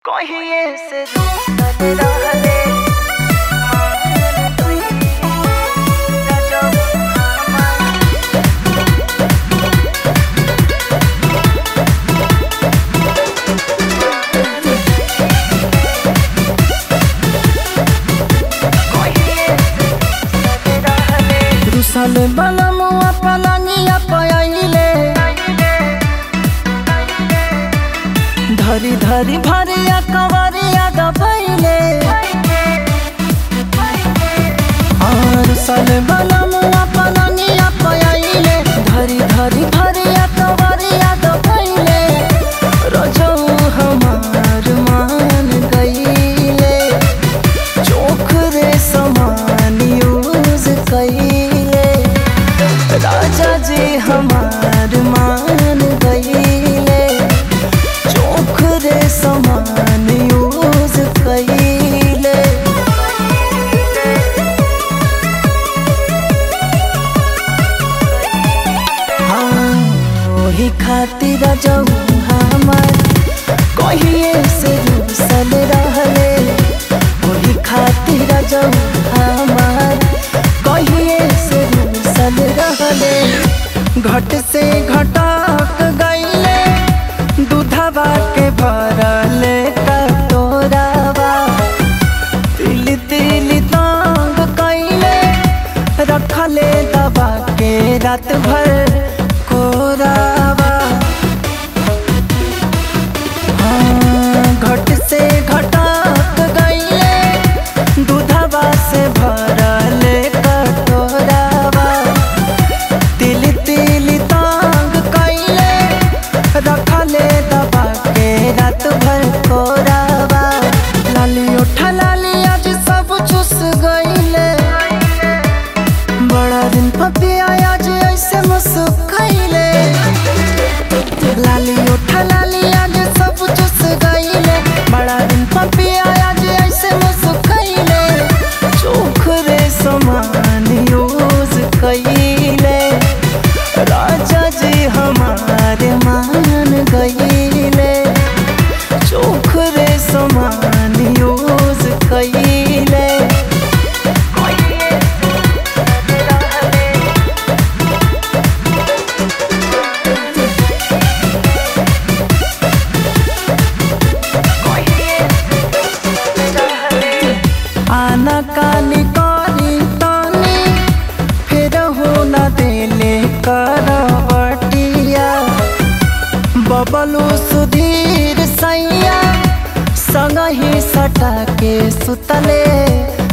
कहिए से रूसल रहले मान गई गजब हमार कहिए से रूसल रहले रुसल बलमुआ पलनिया पयले धरी धरी भरिया कवरिया दबैले रुसल बलमुआ पलनिया पयले धरी धरी भरिया कवरिया दबैले रजौ हमार मान गईले चोख रे समान यूज कईले राजा जी हमार मान गईले चोख रे समान यूज कईले हाँ ओही खातिर जाऊ हमार कहिए से रूसल रहले ओही खातिर जाऊ हमार कहिए से रूसल रहले घट से घटक गईले दूधवा के भरले कटोरावा तिल तिल तांग कईले रखले दबा के रात भर कोरावा हाँ, घट से घटक गईले दूधवा से भरले कटोरावा तिल तिल तांग कईले रखले दबा के रात भर कोरावा लाली उठा लाली आज सब चुस गईले बड़ा दिन पपिया आज ऐसे मुस्कैले लाली उठा लाली आज सब चुस गईले बड़ा दिन पपिया आज ऐसे मुस्कैले चोख रे समान यूज कईले राजा जी हमारे मान गईले चोख रे समान यूज कईले कहिए से रूसल रहले कहिए से रूसल रहले आना कानी करी तानी फिर हो न देले करवटिया बबलू सुधीर सैया संग ही सटा के सुतले